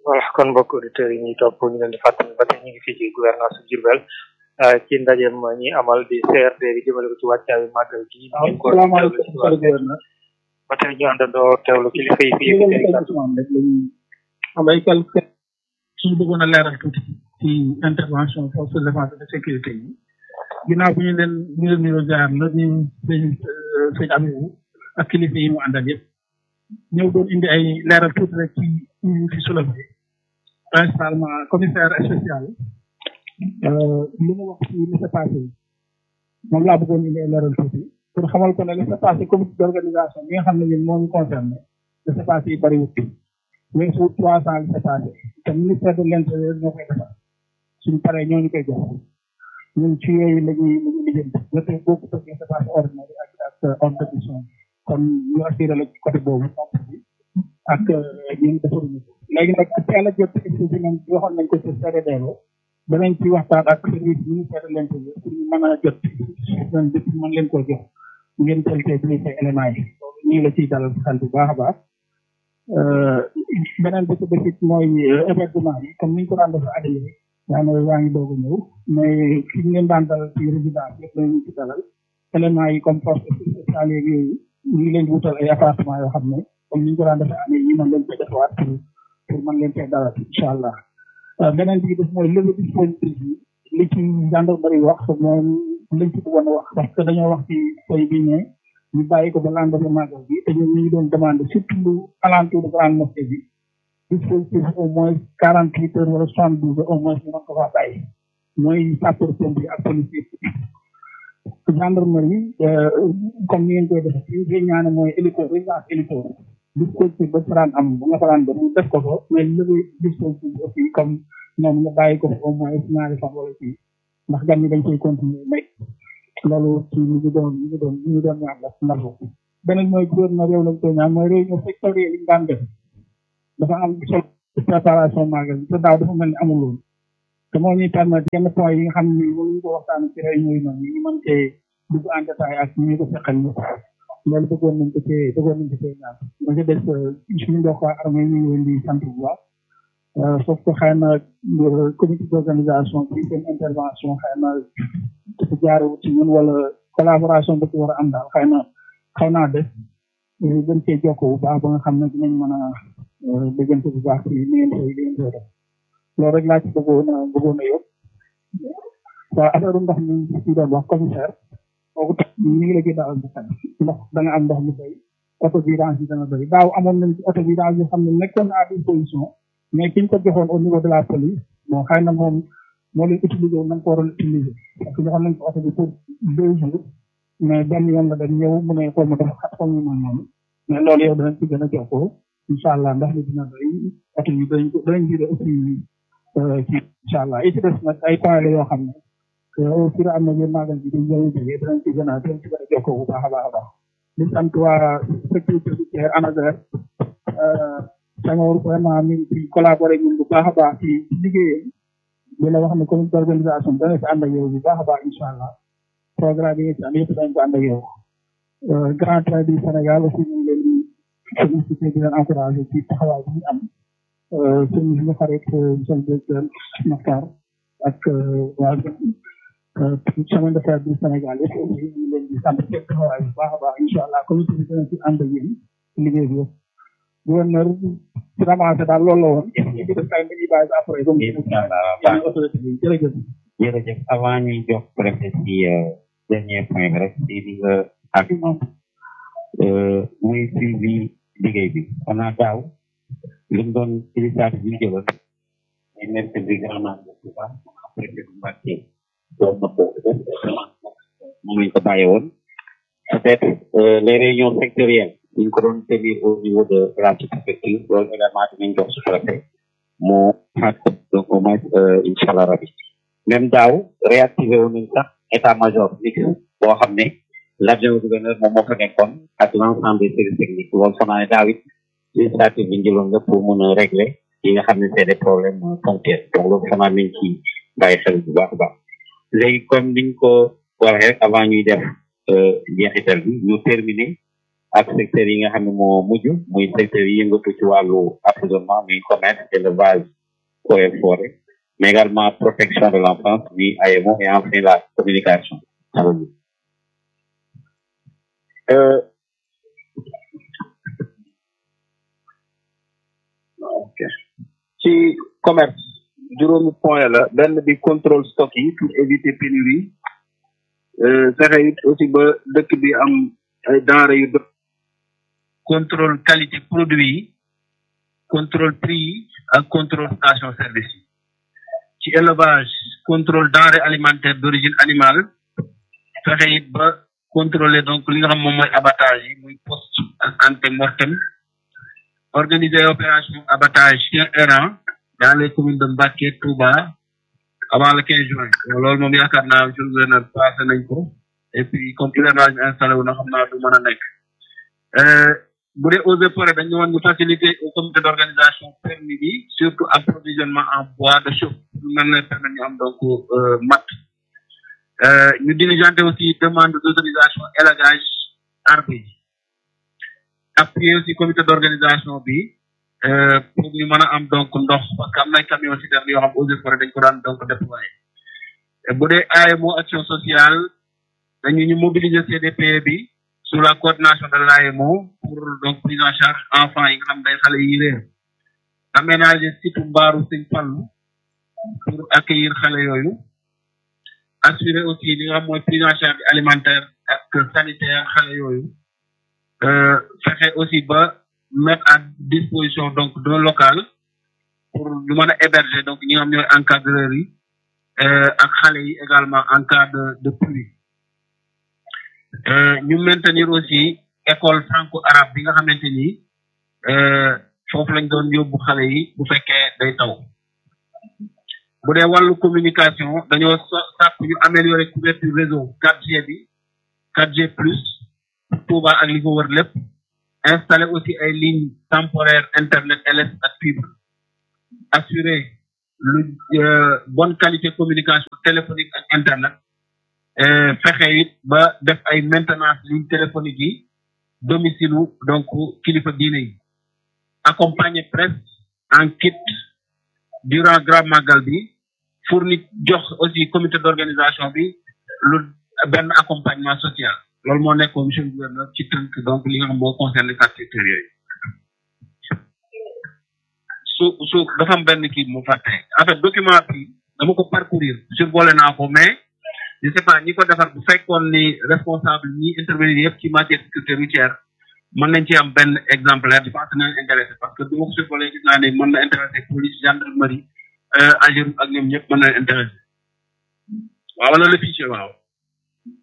voilà kon mbokk auditeurs yi ñuy topp ñu leen di fàttali ba tey ñu ngi fii ci gouvernance bu Diourbel ci ndajeem ñi amal di CRD bi jëmale ko ci wàccaayu màggal gi. waaw salaamaaleykum ba tey ñu àndandoo teewlu kilifa yi fii rek lañu am ay quelques suñu bëggoon a leeral tuuti ci intervention force de défense et de sécurité yi ginnaaw bu ñu leen ñu leen nuyoo jaar la ñu sëñ sëñ Abibou ak kilifa yi mu àndal yëpp ñëw doon indi ay leeral tuuti rek ci ñu fi soulevé principalement commissaire spécial li mu wax ci li s'est passé moom laa bëggoon indi ay leeral tuuti pour xamal ko ne li s'est passé comité d'organisation bi nga xam ne ñun moo ñu concerné li s'est passé yi bëriwut weesu trois cent li s'est passé te ministère de l'intérieur ñoo koy defar suñu paree ñoo ñu koy jox ñun ci yooyu la ñuy la ñuy lijjanti jote boobu parce que c'est pas ordinaire ak ak hors de mission kon ñu assuré la ci côté boobu nombre bi ak ñun defaruñu ko léegi nag teel a jot ci nañ waxoon nañ ko ci CRD danañ ci waxtaan ak service ministère de l'intérieur pour ñu mën a jot ren bi mën leen koo jox ngeen teel tey briefé éléments yi ñu la ciy dalal xel bu baax a baax beneen bi ci desit mooy hébergement yi comme niñ ko daan def at yi yaa ngi yaa ngi doog a ñëw mais fi ñu leen daan dalal ci résidence yëpp lañu ci dalal éléments yi comme force spéciale yeeg yooyu ñu ngi leen di wutal ay appartement yoo xam ne comme niñ ko daan defee année yi mën leen koy defaat pour pour mën leen koy dalal incha allah beneen bi def mooy levée dispositif yi li ci gendarmerie wax moom liñ ci bëggoon wax parce que dañoo wax ci tey bi ne ñu bàyyi ko ba lendemain magal bi te ñun ñu ngi doon demandé surtout lu alentour de grande mosquée bi dispositif au moins quarante huit heures wala soixante douze heures au moins ñu mën ko faa bàyyi mooy sapeur pompier ak policier gendarmerie comme ni ngeen koy defee ci li ñaane mooy hélico résidence hélico dispositif ba faraan am bu nga faraan dem def ko ko mais léegi dispositif aussi comme ñoom nga bàyyi ko au moins ñaari fan wala ci ndax gan ñi dañ koy continuer mais loolu ci li ñu doon li ñu doon li ñu doon ñaan la ndax beneen mooy gouverneur réew lañ koy ñaan mooy réunion sectorielle yi ñu daan def dafa am solo préparation magal te daaw dafa mel ni amul woon te moo ñuy permettre yenn point yi nga xam ne mënuñu ko waxtaan ci réunion yi noonu ñu mën cee dugg en détail ak ñu ko fekkal ñu loolu bëggoon nañ ko cee bëggoon nañ ko cee ñaan ma ci des suñu mbokk waa armée ñu ngi leen di sant bu baax sauf que xëy na comité d'organisation bi seen intervention xëy na dafa jaarewut ci ñun wala collaboration ba ci war a am daal xëy na xaw naa def gën cee jokkoo bu baax ba nga xam ne dinañ mën a déggante bu baax ci li ngeen koy li ngeen koy def loolu rek laa ci bëggoon a bëggoon a yóbbu waaw affaire ndox mi ci doon wax commissaire kooku tax ñu ngi la gën a am xel ndox da nga am ndox mu bëri auto vidange yi dana bëri daaw amoon nañ ci auto vidange yoo xam ne nekkoon à disposition mais ki ñu ko joxoon au niveau de la police bon xëy na moom moo leen utilisé woon na nga ko waroon utiliser parce que joxoon nañ ko auto bi pour deux jours mais benn yoon la dañ ñëw mu ne xaw ma dafa xat xaw ma noonu noonu mais loolu yow danañ ci gën a jokkoo incha allah ndax li dina bëri auto yi danañ ko danañ jëlee aussi ci incha allah yi ci des nag ay point la yoo xam ne au fur et à mesure magal bi di ñëw jógee danañ ci gën a danañ ci gën a jokkoo bu baax a baax a baax di sant waa sécurité routière ANASER Senghor vraiment mi ngi ci collaboré ñun bu baax a baax ci liggéeyam di la wax ne comité d'organisation dana ci ànd ak yow bu baax a baax incha allah programme yi ci am yëpp dañ ko ànd ak yow grand train du Sénégal aussi ñu ngi leen di félicité di leen encouragé ci taxawaay bi ñu am sëñ suñu xarit monsieur le directeur Makhtar ak waa chemin de fer du Sénégal yëpp aussi ñu ngi leen di sant seen taxawaay bu baax a baax incha allah comité bi dana ci ànd ak yéen liggéey bi yëpp gouverneur ci ramassé daal loolu la woon ñu ngi def ay dañuy bàyyi après comme yeneen autorité bi jërëjëf jërëjëf avant ñuy jox préfet ci dernier point bi rek ci li nga argument muy suivi liggéey bi on a daaw li mu doon initiative bi ñu jëloon ñu mercredi grand magal bu baax préfet bu Mbacké doon na ko moom lañ ko bàyyi woon peut-être les réunions sectorielles ñu ko doon tenir au niveau de la sous-préfecture loolu également dinañ jox sous-préfet mu xaat donc au moins incha allah rabi même daaw réactivé woon nañ sax état major mixte boo xam ne l'adjoint gouverneur moom moo fa nekkoon ak l'ensemble des services techniques loolu foog naa ne daaw it initiative bi njëloon nga pour mën a régler yi nga xam ne c'est des problèmes ponctuels donc loolu foog naa nañ ci bàyyi xel bu baax a baax léegi comme niñ ko waxee rek avant ñuy def jeexital bi ñu terminer ak secteur yi nga xam ne moo mujj muy secteur yi yëngatu ci wàllu approvisionnement muy commerce élevage eaux et forêt mais également protection de l'enfance muy AEMO et enfin la communication euh, ok ci commerce juróomi point la benn bi contrôle stock yi pour éviter pénurie fexe it aussi ba dëkk bi am ay denrées yu dëkk contrôle qualité produit yi contrôle prix yi ak contrôle station service yi ci élevage contrôle denrées alimentaires d'origine animale fexe it ba contrôler donc li nga xam moom mooy abattage yi muy poste ak ante mortem organiser opération abattage chien errant dans les communes de Mbacké Touba avant le 15 juin loolu moom yaakaar naa monsieur le gouverneur passé nañ ko et puis comme hivernage bi installé wu na xam naa du mën a nekk bu dee eaux et forêts dañu woon ñu faciliter au comité d'organisation permis bi surtout approvisionnement en bois de chauffe pour mën na permettre ñu am donc mat ñu diligenter aussi demande d'autorisation élagage arbre yi appuyer aussi comité d'organisation bi pour ñu mën a am donc ndox parce que am na camion citerne yoo xam eaux et forêts dañ ko daan donc déployer bu dee AEMO action sociale dañu ñu mobiliser CDP bi sous la coordination de l'AEMO pour donc prise en charge enfants yi nga xam day xale yi réer aménager site mbaaru Sëñ Fallu pour accueillir xale yooyu assurer aussi li nga xam mooy prise en charge alimentaire ak sanitaire xale yooyu fexe aussi ba mettre à disposition donc d'un local pour ñu mën a héberger donc ñi nga xam ñooy encadreurs yi ak xale yi également en cas de de pluie ñu maintenir aussi école franco-arabe bi nga xamante ni foofu lañ doon yóbbu xale yi bu fekkee day taw bu dee wàllu communication dañoo sàkk ñu améliorer couverture réseau 4G bi 4G plus Touba ak li ko wër lépp installer aussi ay lignes temporaires internet LS ak fibre assurer lu bonne qualité communication téléphonique ak internet fexe it ba def ay maintenance ligne téléphonique yi domicile donc kilifa diine yi accompagner presse en kit durant grand magal bi fournir jox aussi comité d'organisation bi lu benn accompagnement social loolu moo nekkoon monsieur le gouverneur ci tënk donc li nga xam boo concerné quatre secteurs yooyu su su dafa am benn kii mu fàtte en fait document bi dama ko parcourir survolé naa ko mais je sais pas ñi ko defar bu fekkoon ni responsable ñi intervenir yëpp ci matière sécurité routière mën nañ ci am benn exemplaire je pense que nañ intéressé parce que du ma ko survolé gis naa ne mën na intéressé police gendarmerie agir ak ñoom ñëpp mën na intéressé waaw wala le fichier waaw